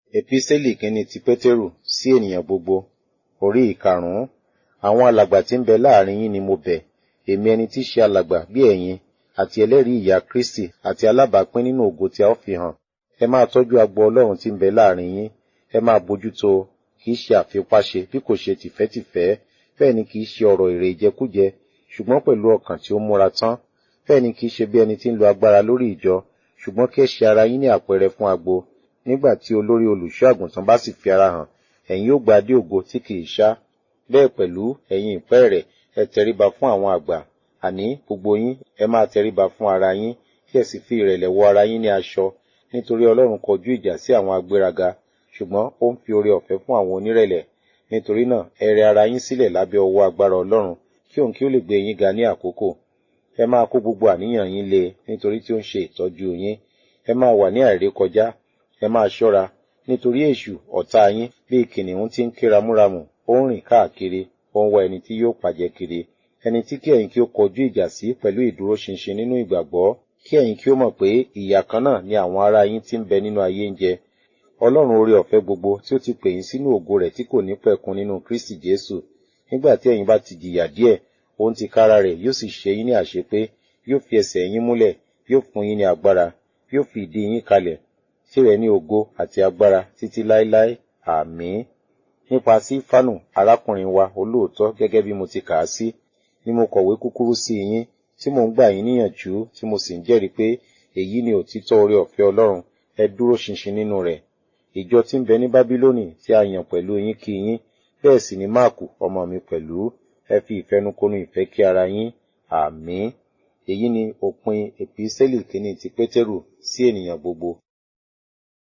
Epísẹ́lì kínní ti Pétérù sí ènìyàn gbogbo, orí ìkarùn-ún. Àwọn alàgbà tí ń bẹ láàrin yín ni mo bẹ̀, èmi ẹni tí í ṣe alàgbà bí ẹ̀yin, àti ẹlẹ́rìí ìyà Kristi àti alábàápín nínú ògo tí a ó fi hàn. Ẹ máa tọ́jú agbo Ọlọ́run tí ń bẹ láàrin yín, ẹ máa bójútó, kì í ṣe àfipáṣe bí kò ṣe tìfẹ́tìfẹ́, bẹ́ẹ̀ ni kì í ṣe ọ̀rọ̀ èrè ìjẹkújẹ, ṣùgbọ́n pẹ̀lú ọkàn tí ó múra tán. Bẹ́ẹ̀ ni kì í ṣe bí ẹni tí ń lo agbára lórí ìjọ, ṣùgbọ́n kí ẹ ṣe ara yín ní àpẹẹrẹ fún agbo. Nígbà tí olórí olùṣọ́ àgùntàn bá sì fi ara hàn, ẹ̀yin yóò gba adé ògo tí kì í ṣá. Bẹ́ẹ̀ pẹ̀lú ẹ̀yin ìpẹ́ rẹ̀, ẹ tẹríba fún àwọn àgbà. Àní gbogbo yín, ẹ máa tẹríba fún ara yín, kí ẹ sì fi ìrẹ̀lẹ̀ wọ ara yín ní aṣọ. Nítorí Ọlọ́run kọjú ìjà sí àwọn agbéraga, ṣùgbọ́n ó ń fi oore ọ̀fẹ́ fún àwọn onírẹ̀lẹ̀. Nítorí náà, ẹ rẹ ara yín sílẹ̀ lábẹ́ ọwọ́ agbára Ọlọ́run, kí òun kí ó lè gbé yín ga ní àkókò. Ẹ máa kó gbogbo àníyàn yín lé e, nítorí tí ó ń ṣe ìtọ́jú yín. Ẹ máa wà ní àìrékọjá, ẹ máa ṣọ́ra, nítorí èṣù ọ̀tá yín bíi kìnìún tí ń ké ramúramù, ó ń rìn káàkiri, ó ń wá ẹni tí yóò pàjẹ́ kiri. Ẹni tí kí ẹ̀yin kí ó kọjú ìjà sí pẹ̀lú ìdúróṣinṣin nínú ìgbàgbọ́, kí ẹ̀yin kí ó mọ̀ pé ìyà kan náà ni àwọn ará yín tí ń bẹ nínú ayé ń jẹ. Ọlọ́run oore ọ̀fẹ́ gbogbo tí ó ti pè yín sínú ògo rẹ̀ tí kò ní pẹ̀kun nínú Kristi Jésù. Nígbà tí ẹ̀yin bá ti jìyà díẹ̀, òun ti kára rẹ̀ yóò sì ṣe yín ní àṣepé, yóò fi ẹsẹ̀ yín múlẹ̀, yóò fún yín ní agbára, yóò fi ìdí yín kalẹ̀. Tìrẹ ní ògo àti agbára títí láéláé. Àmín. Nípa Sífánù, arákùnrin wa olóòótọ́ gẹ́gẹ́ bí mo ti kà á sí, ni mo kọ̀wé kúkúrú sí yín, tí mò ń gbà yín níyànjú, tí mo sì ń jẹ́rìí pé èyí ni òtítọ́ oore ọ̀fẹ́ Ọlọ́run, ẹ dúró ṣinṣin nínú rẹ̀. Ìjọ tí ń bẹ ní Bábílónì tí a yàn pẹ̀lú yín kí yín, bẹ́ẹ̀ sì ni Máàkù ọmọ mi pẹ̀lú, ẹ fi ìfẹnukonu ìfẹ́ kí ara yín. Àmín. Èyí ni òpin Epísẹ́lì kínní ti Pétérù sí ènìyàn gbogbo.